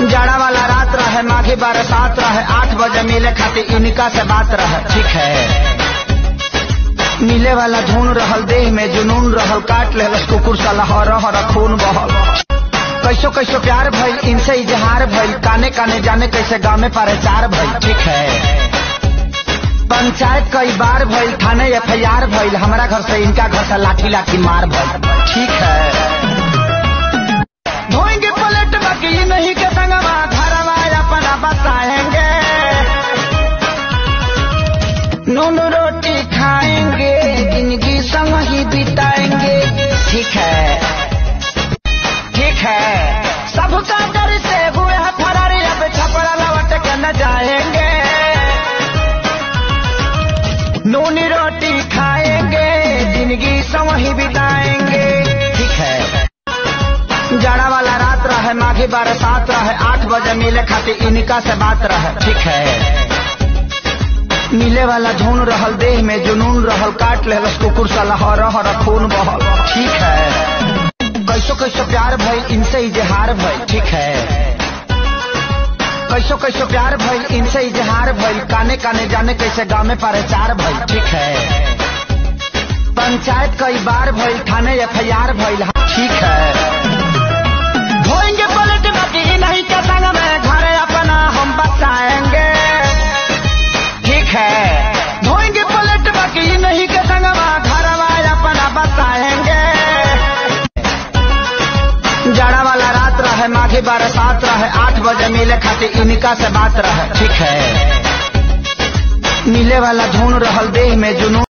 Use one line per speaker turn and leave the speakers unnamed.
जाड़ा वाला रात रहे माघी बरसात रहे आठ बजे मिले खातिर इनका से बात रहे ठीक है मिले वाला धुन रहल देह में जुनून रहल काट ले कुकुर साला हर हर खून बहल कैसो कैसो प्यार भइल इनसे इजहार भइल काने काने जाने कैसे गाँव में प्रचार भइल ठीक है पंचायत कई बार भइल थाने एफ आई आर भइल हमारा घर से इनका घर से लाठी लाठी मार भइल ठीक है धोएंगे पलट बाकी नहीं के संगवा घरवा अपना बसाएंगे नून रोटी खाएंगे जिंदगी संग ही बिताएंगे ठीक है ठीक है सबका डर से हुए हैं फरारी अब छपड़ा लौट के न जाएंगे नून रोटी खाएंगे जिंदगी संग ही बिताएंगे ठीक है जाड़ा वाला रात रहे माघी बरसात रहे आठ बजे मिले खातिर इनका से बात रहे ठीक है मिले वाला धुन रहल देह में जुनून रहल काट ले कुकुर साला हर हर खून बहल ठीक है कैसो कैसो प्यार भइल इनसे इजहार भइल ठीक है कैसो कैसो प्यार भइल इनसे इजहार भइल काने काने जाने कैसे गाँव में प्रचार भइल ठीक है पंचायत कई बार भइल थाने एफ आई आर भइल ठीक है धोएंगे पलट बाकी नहीं के संग में घर अपना हम बसाएंगे ठीक है धोएंगे पलट बाकी नहीं के संग में घर अपना बसाएंगे जाड़ा वाला रात रहे माघी बरसात रहे आठ बजे मिले खातिर इनका से बात रहे ठीक है मिले वाला धुन रहल देह में जुनून